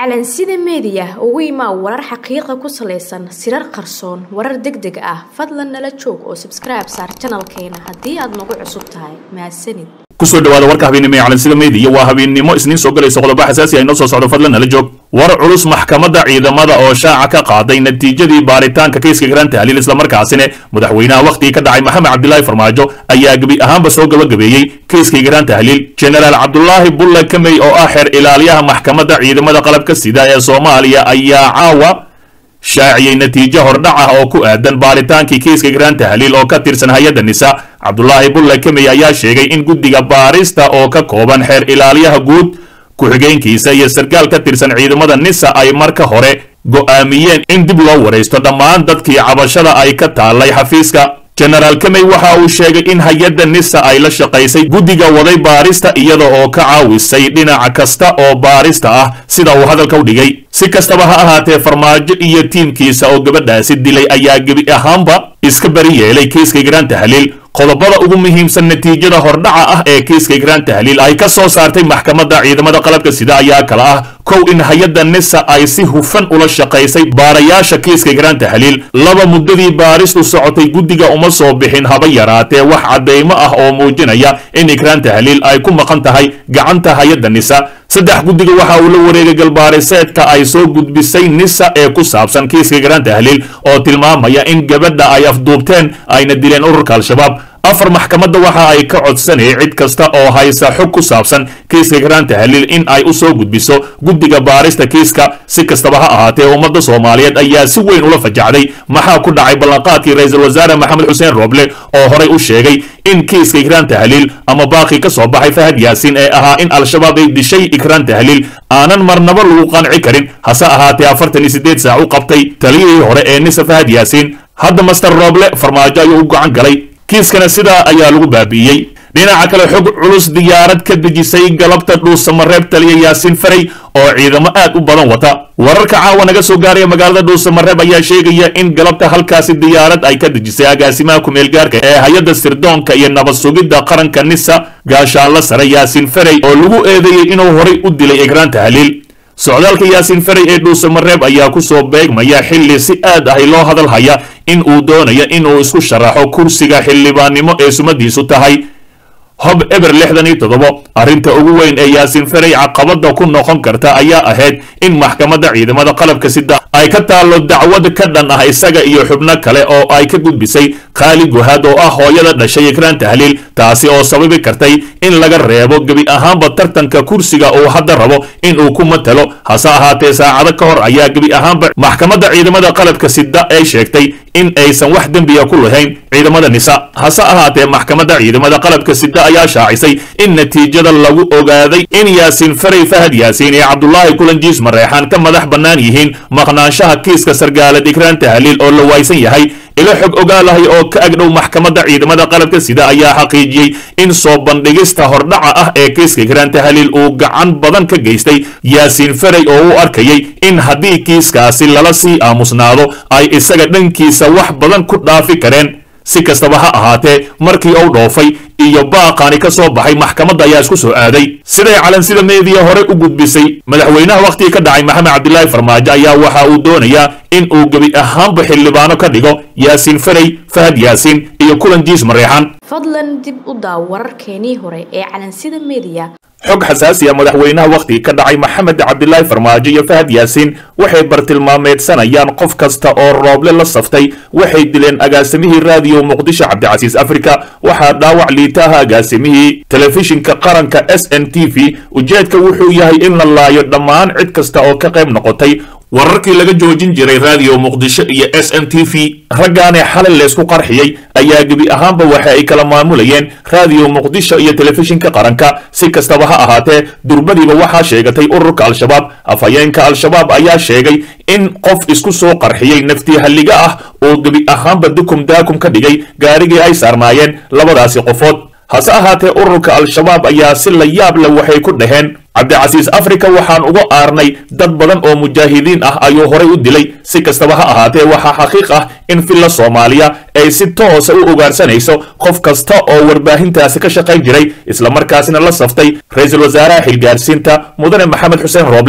calansida meediya ugu imaa warar xaqiiqa ku salaysan sirar qarsoon warar deg deg ah fadlan nala joog oo sabskribe saar janalkeena haddii aad nagu cusub tahay mahadsanid kusoo dhawaada warka habeennimo ee calansida meediya waa habeennimo isniin soo galaysa qodobo xasaasi ah inoo soo socdo fadlan nala joog war culus maxkamadda ciidamada oo shaaca ka qaaday natiijadii baaritaanka keyska garaanta haliil islamarkaasina madaxweynaha wakhtigii ka dhacay maxamed cabdilaahi farmaajo ayaa gebi ahaanba soo gabagabeeyey keyskii garaanta haliil jenaraal cabdulaahi bulle kamey oo ah xeer ilaaliyaha maxkamadda ciidamada qalabka sida ee soomaaliya ayaa caawa shaaciyey natiijo hordhac ah oo ku aadan baaritaankii keyska garaanta haliil oo ka tirsan hay-adda nisa cabdulaahi bulle kamey ayaa sheegay in guddiga baarista oo ka kooban xeer ilaaliyaha guud ku-xigeenkiisa iyo sarkaal ka tirsan ciidamada nisa ay marka hore go'aamiyeen in dib loo waraysto dhammaan dadkii cabashada ay ka taallay xafiiska jenaraal kamey waxa uu sheegay in hay-adda nisa ay la shaqaysay guddiga waday baarista iyada oo ka caawisay dhinaca kasta oo baarista ah sida uu hadalka u dhigay si kastaba ha ahaatee farmaajo iyo tiimkiisa oo gabadhaasi dilay ayaa gebi ahaanba iska bari yeelay keyska garaanta haliil qodobada ugu muhiimsan natiijada hordhaca ah ee keyska garaanta haliil ay ka soo saartay maxkamadda ciidamada qalabka sida ayaa kala ah kow in hay-adda nisa ay si hufan ula shaqaysay baarayaasha keyska garaanta haliil laba muddadii baaristu socotay guddiga uma soo bixin haba yaraatee wax caddaymo ah oo muujinaya in igraanta haliil ay ku maqan tahay gacanta hay-adda nisa saddex guddiga waxa uu la wareegay galbaariseedka ay soo gudbisay nisa ee ku saabsan keyska garaanta haliil oo tilmaamaya in gabadha ay afduubteen ayna dileen ururka al-shabaab afar maxkamadda waxa ay ka codsanayay cid kasta oo haysa xog ku saabsan keyska garaanta haliil in ay u soo gudbiso guddiga baarista keyska si kastaba ha ahaatee ummadda soomaaliyeed ayaa si weyn ula fajacday maxaa ku dhacay ballanqaadkii ra-iisul wasaare maxamed xuseen rooble oo horay u sheegay in keyska ikraanta haliil ama baaqi ka soo baxay fahad yaasiin ee ahaa in al-shabaab ay dishay ikraanta haliil aanan marnaba lagu qanci karin hase ahaatee afartan iyo siddeed saac u qabtay taliyihii hore ee nisa fahad yaasiin hadda master rooble farmaajo ayuu u gacan galay kiiskana sidaa ayaa lagu baabi'iyey dhinaca kale xog culus diyaarad ka dejisay galabta dhuusamareeb taliya yaasiin faray oo ciidamo aad u badan wata wararka caawa naga soo gaaraya magaalada dhuusamareeb ayaa sheegaya in galabta halkaasi diyaarad ay ka dejisay agaasimaha ku-meelgaarka ee hay-adda sirdoonka iyo nabad sugidda qaranka nisa gaashaanla sare yaasiin faray oo lagu eedeeyey inuu horay u dilay egraanta haliil socdaalka yaasiin faray ee dhuusamareeb ayaa ku soo beegmaya xilli si aad ahi loo hadal haya in uu doonayo inuu isku sharaxo kursiga xildhibaannimo ee sumadiisu tahay hob eber lixdan iyo toddobo arrinta ugu weyn ee yaasiin faray caqabada ku noqon karta ayaa ahayd in maxkamadda ciidamada qalabka sida ay ka taallo dacwad ka dhan ah isaga iyo xubno kale oo ay ka gudbisay khaali guhaad oo ah hooyada dhashay ikraanta haliil taasi oo sababi kartay in laga reebo gebi ahaanba tartanka kursiga uu hadda rabo in uu ku matalo hase ahaatee saacado ka hor ayaa gebi ahaanba maxkamadda ciidamada qalabka sida ay sheegtay in aysan wax dembiya ku lahayn ciidamada nisa hase ahaatee maxkamadda ciidamada qalabka sida ayaa shaacisay in natiijada lagu ogaaday in yaasiin faray fahad yaasiin iyo cabdulaahi kulanjiis mareexaan ka madax bannaan yihiin maqnaanshaha kiiska sargaalad ikraanta haliil oo la waaysan yahay ilo xog ogaalahay oo ka agdhow maxkamadda ciidamada qalabka sida ayaa xaqiijiyey in soo bandhigista hordhaca ah ee keyska ikraanta haliil uu gacan badan ka geystay yaasiin faray oo u arkayay in haddii kiiskaasi lala sii aamusnaado ay isaga dhankiisa wax badan ku dhaafi kareen si kastaba ha ahaatee markii uu dhoofay iyo baaqaani ka soo baxay maxkamadda ayaa isku soo aaday siday calansida meediya hore u gudbisay madaxweynaha wakhtigii ka dhacay maxamed cabdilaahi farmaajo ayaa waxa uu doonayaa in uu gebi ahaanba xildhibaano ka dhigo yaasiin faray fahad yaasiin iyo kulan jiis mareexaan fadlan dib u daaw wararkeenii hore ee calansida meediya xog xasaasi ah madaxweynaha wakhtigii ka dhacay maxamed cabdilaahi farmaajo iyo fahad yaasiin waxay bartilmaameedsanayaan qof kasta oo rooble la saftay waxay dileen agaasimihii raadiyo muqdisho cabdicasiis afrika waxaa dhaawac liitaha agaasimihii telefishinka qaranka s n t v ujeedka wuxuu yahay in la laayo dhammaan cid kasta oo ka qayb noqotay wararkii laga joojin jiray raadiyo muqdisho iyo s n t v raggaanee xalay leysku qarxiyey ayaa gebi ahaanba waxa ay kala maamulayeen raadiyo muqdisho iyo telefishinka qaranka si kastaba ha ahaatee durbadiiba waxaa sheegatay ururka al-shabaab afhayeenka al-shabaab ayaa sheegay in qof isku soo qarxiyey naftii halliga ah oo gebi ahaanba dukum daakum ka dhigay gaarigii ay saarnaayeen labadaasi qofood hase ahaatee ururka al-shabaab ayaa si la yaab leh waxay ku dhaheen cabdicasiis afrika waxaan uga aarnay dad badan oo mujaahidiin ah ayuu horay u dilay si kastaba ha ahaatee waxaa xaqiiq ah in villa soomaaliya ay si toosa u ugaarsanayso qof kasta oo warbaahintaasi ka shaqayn jiray islamarkaasina la saftay ra-iisul wasaaraha xilgaarsiinta mudane maxamed xuseen rooble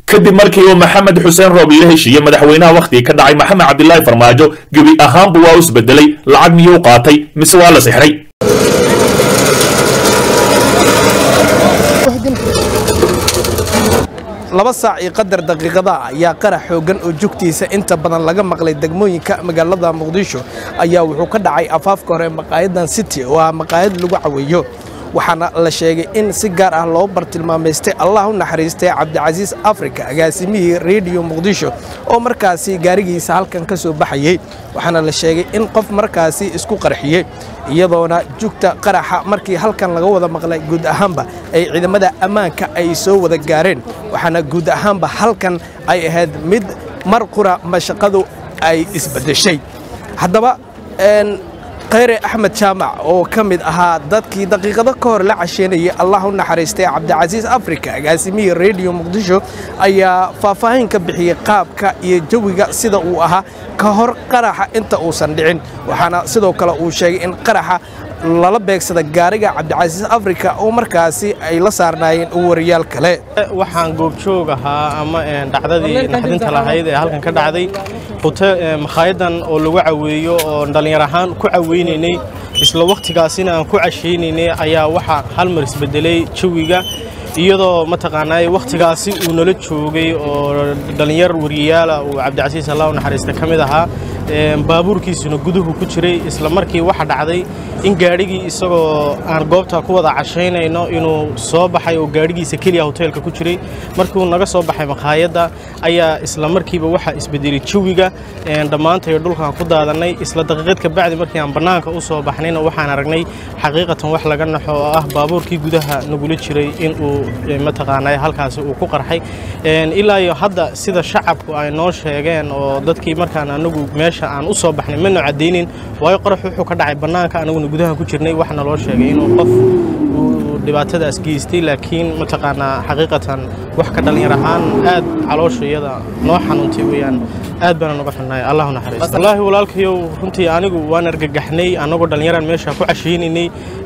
kadib markii uu maxamed xuseen roob ila heshiiyey madaxweynaha wakhtigii ka dhacay maxamed cabdilaahi farmaajo gebi ahaanbu waa u isbedelay lacag miyuu qaatay mise waa la sixray laba saac iyo qadar daqiiqada ayaa qarax xooggan oo jugtiisa inta badan laga maqlay degmooyinka magaalada muqdisho ayaa wuxuu ka dhacay afaafka hore maqaayadan city oo ah maqaayad lagu caweeyo waxaana la sheegay in si gaar ah loo bartilmaamaystay allah u naxariistay cabdicasiis africa agaasimihii rediyo muqdisho oo markaasi gaarigiisa halkan ka soo baxayey waxaana la sheegay in qof markaasi isku qarxiyey iyadoona jugta qaraxa markii halkan laga wada maqlay guud ahaanba ay ciidamada ammaanka ay soo wada gaareen waxaana guud ahaanba halkan ay ahayd mid mar qura mashaqadu ay isbedeshay haddaba khayre axmed jaamac oo ka mid ahaa dadkii daqiiqado ka hor la casheynayay allah u naxariistay cabdicasiis africa agaasimihii rediyo muqdisho ayaa faahfaahin ka bixiyey qaabka iyo jawiga sida uu ahaa ka hor qaraxa inta uusan dhicin waxaana sidoo kale uu sheegay in qaraxa lala beegsada gaariga cabdicasiis africa oo markaasi ay la saarnaayeen wariyaal kale waxaan goobjoog ahaa ama dhacdadii naxdinta lahayd ee halkan ka dhacday makhaayaddan oo lagu caweeyo oo dhallinyar ahaan ku caweynaynay isla wakhtigaasina aan ku cashaynaynay ayaa waxaa hal mar isbedelay jawiga iyadoo mataqaanaa wakhtigaasi uu nala joogay oo dhallinyar wariyayaala uu cabdicasiis allah u naxariista ka mid ahaa baabuurkiisuna guduhu ku jiray isla markii waxa dhacday in gaadhigii isagoo aan goobta ku wada cashaynayno inuu soo baxay oo gaadhigiisa keliya hoteelka ku jiray markii uu naga soo baxay makhaayadda ayaa isla markiiba waxa isbedelay jawiga dhammaantayo dhulkaan ku daadannay isla daqiiqad ka bacdi markii aan bannaanka u soo baxnayna waxaan aragnay xaqiiqatan wax laga naxo oo ah baabuurkii gudaha nagula jiray in uu mataqaanaa halkaasi uu ku qarxay ilaa iyo hadda sida shacabku ay noo sheegeen oo dadkii markaan anagu meesha aan u soo baxnay mana caddaynin waayo qorax wuxuu ka dhacay bannaanka anaguna gudaha ku jirnay waxna loo sheegay inuu qof uu dhibaatadaas geystay laakiin mataqaanaa xaqiiqatan wax ka dhallinyar ahaan aad caloosha iyada noo xanuuntay weeyaan aad baana noga xunnahay allahu naxariisto wallaahi walaalkayow runtii anigu waan argagaxnay annagoo dhallinyaraan meesha ku cashaynaynay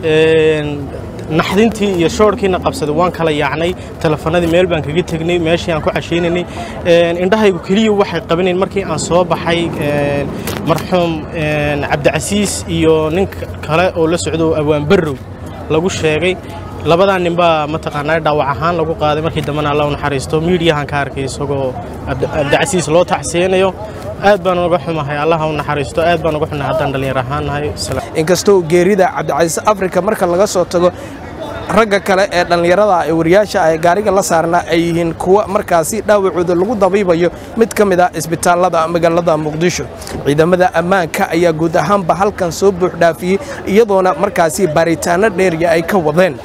naxdintii iyo shoorkiina qabsaday waan kala yaacnay telefanadii meel baan kaga tegnay meeshii aan ku cashaynaynay indhahaygu keliya waxay qabanayn markii aan soo baxay marxuum cabdicasiis iyo nin kale oo la socdo awaan barrow lagu sheegay labadaa ninbaa mataqaanaa dhaawac ahaan lagu qaaday markii dambena alla u naxariisto miidiyahan ka arkay isagoo cabdicasiis loo tacsiyeynayo aad baan uga xumahay allaha u naxariisto aad baan uga xunahay haddaan dhallinyar ahaan nahay inkastoo geerida cabdicasiis africa marka laga soo tago ragga kale ee dhallinyarada ee wariyaasha ay gaariga la saarnaa ay yihiin kuwa markaasi dhaawacooda lagu dabiibayo mid ka mid ah isbitaallada magaalada muqdisho ciidamada ammaanka ayaa guud ahaanba halkan soo buuxdhaafiyey iyadoona markaasi baaritaanno dheeriya ay ka wadeen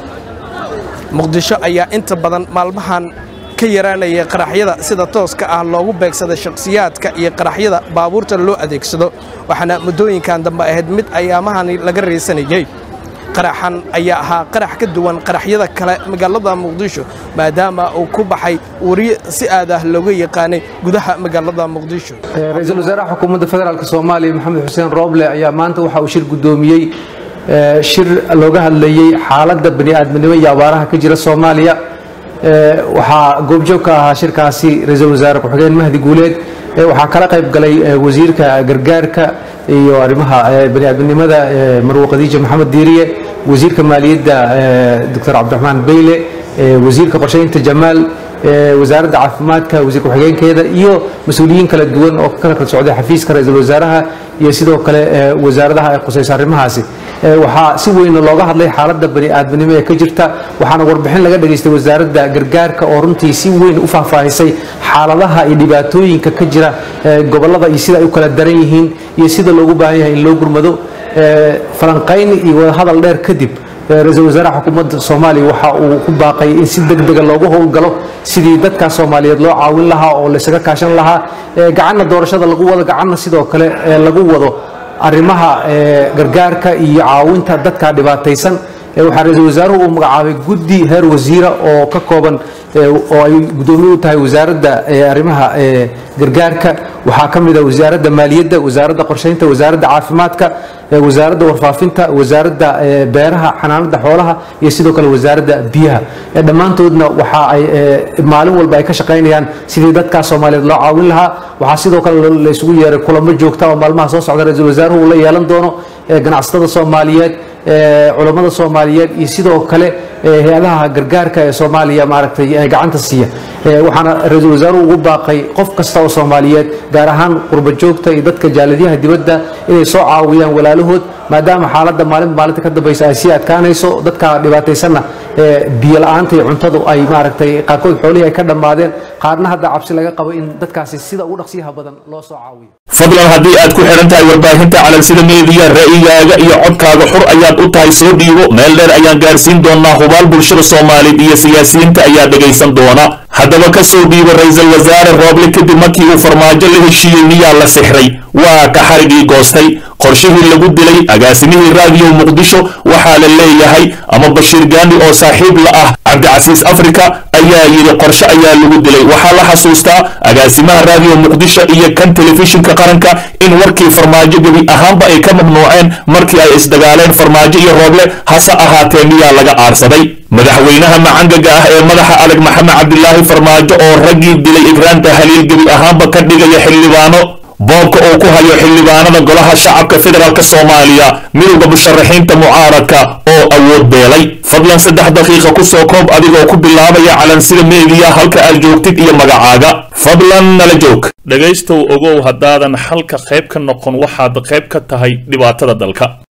muqdisho ayaa inta badan maalmahan ka yaraanaya qaraxyada sida tooska ah loogu beegsada shakhsiyaadka iyo qaraxyada baabuurta loo adeegsado waxaana muddooyinkan dambe ahayd mid ayaamahani laga raysanayey qaraxan ayaa ahaa qarax ka duwan qaraxyada kale magaalada muqdisho maadaama uu ku baxay wariye si aad ah looga yaqaanay gudaha magaalada muqdisho ra-iisul wasaaraha xukuumadda federaalk soomaaliya maxamed xuseen rooble ayaa maanta waxa uu shir guddoomiyey shir looga hadlayey xaaladda bani'aadminimo iyo abaaraha ka jira soomaaliya waxaa goobjoog ka ahaa shirkaasi ra-iisul wasaare ku-xigeen mahdi guuleed waxaa kala qayb galay wasiirka gargaarka iyo arrimaha bani'aadminimada marwo khadiija maxamed diiriye wasiirka maaliyadda doctor cabdiraxmaan beyle wasiirka qorsheynta jamaal wasaaradda caafimaadka wasiir ku-xigeenkeeda iyo mas-uuliyiin kala duwan oo kala kala socday xafiiska ra-iisul wasaaraha iyo sidoo kale wasaaradaha ay khusaysa arrimahaasi waxaa si weyn looga hadlay xaaladda bani'aadminimo ee ka jirta waxaana warbixin laga dhageystay wasaaradda gargaarka oo runtii si weyn u faahfaahisay xaaladaha iyo dhibaatooyinka ka jira gobollada iyo sida ay u kala daran yihiin iyo sida loogu baahan yahay in loo gurmado falanqayn iyo wadahadal dheer kadib ra-iisul wasaaraha xukuumadda soomaaliya waxa uu ku baaqay in si deg dega loogu howlgalo sidii dadka soomaaliyeed loo caawin lahaa oo laysaga kaashan lahaa gacanna doorashada lagu wado gacanna sidoo kale lagu wado arrimaha gargaarka iyo caawinta dadka dhibaataysan waxaa ra-iisul wasaaruhu uu magacaabay guddi heer wasiira oo ka kooban oo ay guddoomiye u tahay wasaaradda arrimaha gargaarka waxaa ka mid a wasaaradda maaliyadda wasaaradda qorsheynta wasaaradda caafimaadka wasaaradda warfaafinta wasaaradda beeraha xanaanada xoolaha iyo sidoo kale wasaaradda biyaha dhammaantoodna waxa ay maalin walba ay ka shaqaynayaan sidii dadkaas soomaaliyeed loo caawin lahaa waxaa sidoo kale la isugu yeeray kulamo joogta oo maalmaha soo socda ra-iisul wasaaruhu uu la yeelan doono ganacsatada soomaaliyeed culammada soomaaliyeed iyo sidoo kale hay-adaha gargaarka ee soomaaliya maaragtay gacanta siiya waxaana ra-iisul wasaaruhu ugu baaqay qof kasta oo soomaaliyeed gaar ahaan qurba joogta iyo dadka jaaladiyaha dibadda inay soo caawiyaan walaalahood maadaama xaaladda maalinba maalinta ka dambaysa ay sii adkaanayso dadka dhibaataysanna biyo la-aanta iyo cuntadu ay maaragtay qaarkood xoolihii ay ka dhammaadeen qaarna hadda cabsi laga qabo in dadkaasi sida ugu dhaqsiyaha badan loo soo caawiyo fadlan haddii aad ku xidhan tahay warbaahinta calansida meediya ra'yigaaga iyo codkaaga xur ayaad u tahay soo dhiibo meel dheer ayaan gaarsiin doonaa hubaal bulshada soomaaliyeed iyo siyaasiyiinta ayaa dhegaysan doona haddaba ka soo dhiibo ra-iisul wasaare rooble kadib markii uu farmaajo la heshiiyey miyaa la sixray waa ka xarigii goostay qorshihii lagu dilay agaasimihii raadiyo muqdisho waxaa la leeyahay ama bashiir gaandi oo saaxiib la ah cabdicasiis afrika ayaa yidhi qorshe ayaa lagu dilay waxaa la xasuustaa agaasimaha raadiyo muqdisho iyo kan telefishinka qaranka in warkii farmaajo gebi ahaanba ay ka mamnuuceen markii ay isdagaaleen farmaajo iyo rooble hase ahaatee miyaa laga aarsaday madaxweynaha macangaga ah ee madaxa adag maxamed cabdilaahi farmaajo oo raggii dilay igraanta haliil gebi ahaanba ka dhigaya xildhibaano boobka uu ku hayo xildhibaanada golaha shacabka federaalk soomaaliya midowda musharaxiinta mucaaradka oo awood beelay fadlan saddex daqiiqa ku soo koob adigoo ku bilaabaya calansida meediya halka aad joogtid iyo magacaaga fadlan nala joog dhegaystow ogow haddaadan xalka qayb ka noqon waxaad qayb ka tahay dhibaatada dalka